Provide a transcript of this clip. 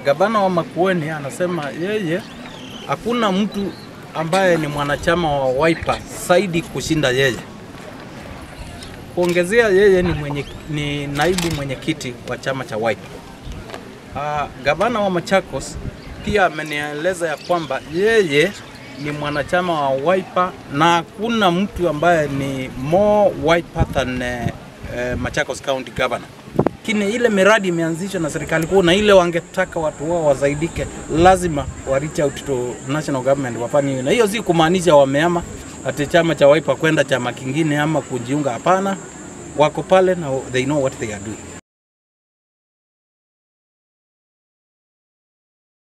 gavana wa Makueni anasema yeye hakuna mtu ambaye ni mwanachama wa Wiper zaidi kushinda yeye. Kuongezea yeye ni, mwenye, ni naibu mwenyekiti wa chama cha Wiper. Uh, gavana wa Machakos pia amenieleza ya kwamba yeye ni mwanachama wa Wiper na hakuna mtu ambaye ni more Wiper than uh, uh, Machakos County Governor. Lakini ile miradi imeanzishwa na serikali kuu na ile wangetaka watu wao wazaidike, lazima wa reach out to national government wafanye hiyo, na hiyo si kumaanisha wameama ati chama cha Wiper kwenda chama kingine ama kujiunga. Hapana, wako pale na they know what they are doing.